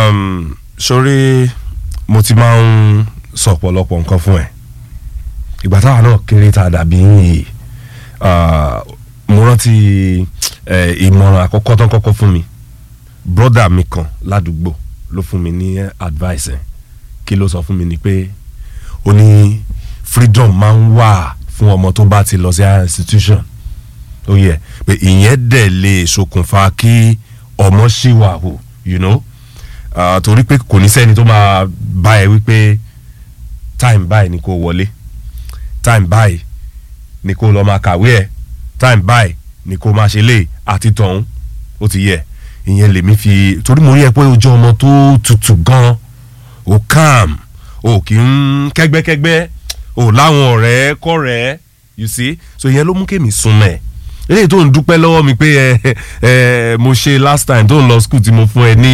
um, sórí mo ti máa ń sọ ọ̀pọ̀lọpọ̀ nǹkan fún ẹ ìgbà táwa náà kéré tá a dàbí yìí ah, mo rántí eh, ìmọ̀ràn àkọ́kọ́ tó ń kọ́kọ́ fún mi brọ́dà mi kan ládùúgbò ló fún mi ní advice ẹ̀ kí ló sọ fún mi ni pé ó ní freedom máa ń wà fún ọmọ tó bá ti lọ sí higher institution ó yẹ pé ìyẹn dẹ̀ lè ṣokùnfà kí ọmọ ṣì wà hù you know uh, torí pé kò ní sẹ́ni tó máa bá ẹ wípé time báyìí ni kò wọlé time báyìí ni kò lọ́ọ́ máa kàwé ẹ̀ time báyìí ni kò máa ṣe lé àti tọ̀hún ó ti yẹ ìyẹn lèmi fi torí mo rí ẹ pé o jẹ́ ọmọ tó tutù gan o calm o kì í kẹ́gbẹ́kẹ́gbẹ́ o láwọn ọ̀rẹ́ kọ́rẹ́ you see so ìyẹn ló mú kémi súnmọ́ ẹ̀ eléyìí tó ń dúpẹ́ lọ́wọ́ mi pé ẹ ẹ mo ṣe last time tó ń lọ school tí mo fún ẹ ní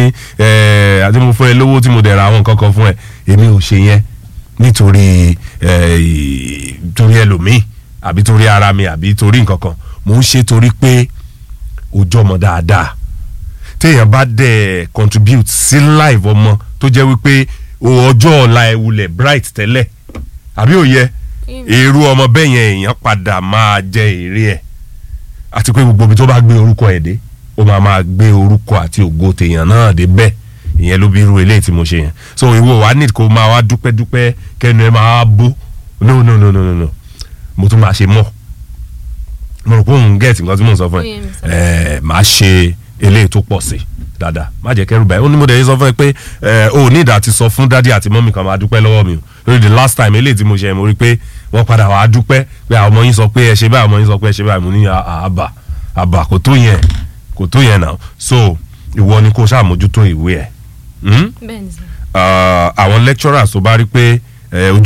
ẹ àti mo fún ẹ lówó tí mo dẹ̀ ra àwọn nǹkan kan fún ẹ èmi ò ṣe yẹn nítorí ẹ torí ẹlòmíì àbí torí ara mi àbí torí nǹkan kan mò ń ṣe torí pé ojú ọmọ dáadáa téèyàn bá dẹ̀ contribute sí life ọmọ tó jẹ́ wípé ọjọ́ ọ̀la ẹ̀ wulẹ̀ bright tẹ́lẹ̀ àbí òye èrú ọmọ bẹ́ẹ̀ yẹn èèyàn padà máa jẹ èrè ẹ̀ àti pé gbogbo ibi tó bá gbé orúkọ ẹ̀ dé ó máa máa gbé orúkọ àti ògo tèèyàn náà dé bẹ́ẹ̀ ìyẹn ló bí irú eléyìí tí mo ṣe yẹn so ìwọ wa need kó máa wá dúpẹ́ dúpẹ́ kẹnu ẹ máa bó no no no no no no mo tún máa ṣe mọ́ mo rò pé òun gẹ̀ẹ́tì nǹkan tí mò ń sọ fún ẹ ẹ máa ṣe eléyìí tó pọ̀ sí dáadáa má jẹ́ kẹ́rù báyìí ó ní mo dẹ̀ yín sọ fún ẹ pé ẹ ò ní ìdá ti sọ fún dádì àti mọ́mì kan máa dúpẹ́ lọ́wọ́ mi o lórí the last time eléyìí tí mo ṣe mo rí pé wọ́n padà wàá dúpẹ́ pé àwọn ọmọ yín sọ pé ẹ ṣe báyìí ọmọ yín sọ pé ẹ ṣe báyìí mo ní àbà àbà kò tó yẹn kò tó yẹn náà so ìwọ ni kó ṣàmójútó ìwé ẹ bẹ́ẹ̀ ni sir. àwọn lecturers tó bá rí pé ojú